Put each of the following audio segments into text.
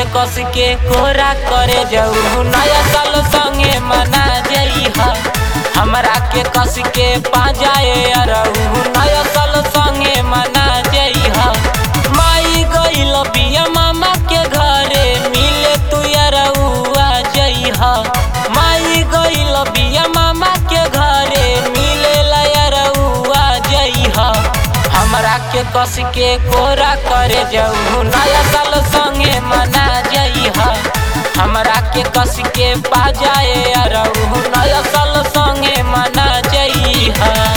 कस के कोरा करे जाऊ नया साल संगे मना जई हमरा के कस के पाजाए अरऊ नया साल संगे मना जई माई गइल बिया मामा के घरे मिले तू अरऊ आ जई माई गइल बिया मामा के घरे मिले अरऊ आ जई हमरा के कस के कोरा करे जाऊ नया साल संगे मना जई हमरा के कस के पाजाए अरऊ नया साल संगे मना जई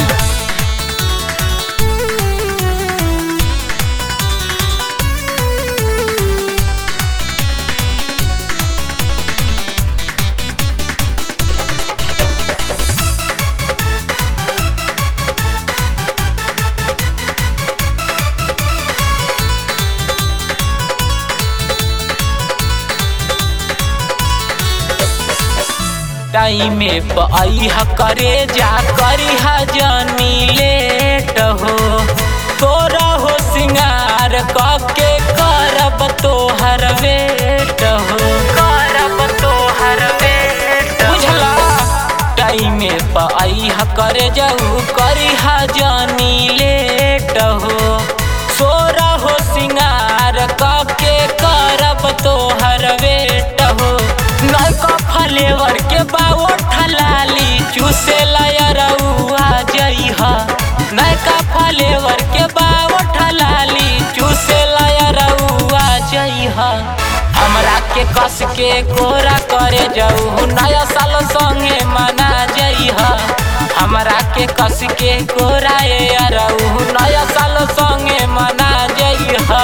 टाइमे पई करे जा करी जानी लेट हो तोरा हो सिंगार कके करब तोहर वेट हो करब तोहर वेट बुझला टाइमे पई करे जाऊ करी जानी लेट हो सोरा हो सिंगार कके करब तोहर वेट हो नौका फ्लेवर के बाओ ठलाली चूसे लयरउआ जइहा नौका फ्लेवर के बाओ ठलाली चूसे लयरउआ जइहा हमरा के कस के कोरा करे जाऊ नया साल संगे मना जइहा हमरा के कस के कोरा ए अरऊ नया साल संगे मना जइहा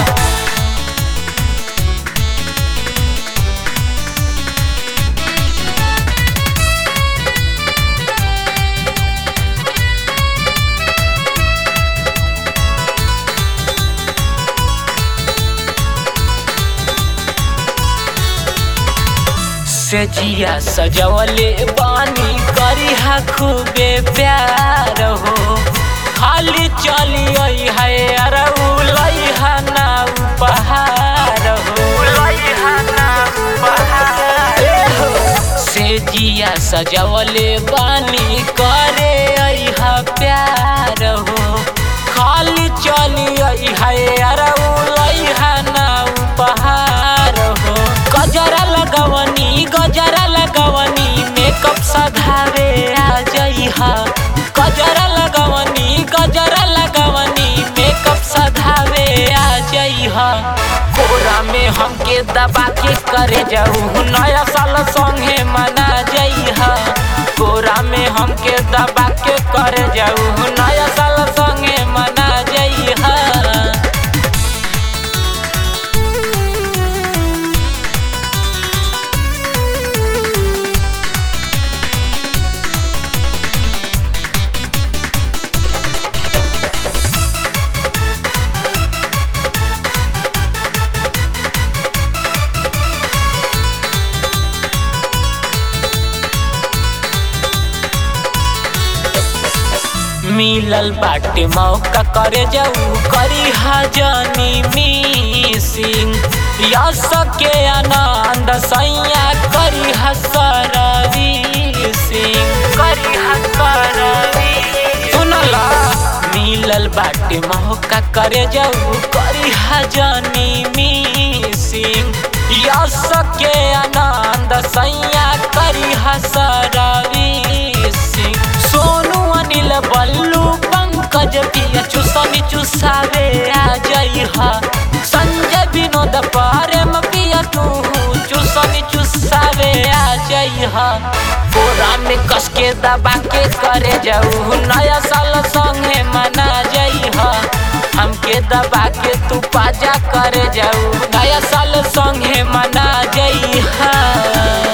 से जिया सजवले बानी करी हा खूबे प्यार हो खाली चली है अरऊ लई हा ना उपहार हो लई हा ना उपहार हो से जिया सजवले बानी करे हा प्यार हो खाली चली है अरऊ लई हा ना उपहार हो गजरा लगवनी गजरा लगवनी मेकअप सधावे आ जइहा गजरा लगवनी गजरा लगवनी मेकअप सधावे आ जइहा कोरा में हमके दबा के करे जाऊ नया साल संगे मना जइहा कोरा में हमके दबा के करे जाऊ नया साल संगे मना जइहा मिलल बाटे मौका करे जाऊ करी हजनी मिसिंग यस के आनंद सैया करी हसरवी सिंह करी हसरवी सुनला मिलल बाटे मौका करे जाऊ करी हजनी मिसिंग यस के आनंद सैया करी हसरवी सिंह सोनू अनिल बल्लू पंकज पिया चुसनी चुसावे आ जइहा संजय विनोद प्रेम पिया तू चुसनी चुसावे आ जइहा कोरा में कस के दबा के करे जाऊ नया साल संगे मना जइहा हमके दबा के तू पाजा करे जाऊ नया साल संगे मना जइहा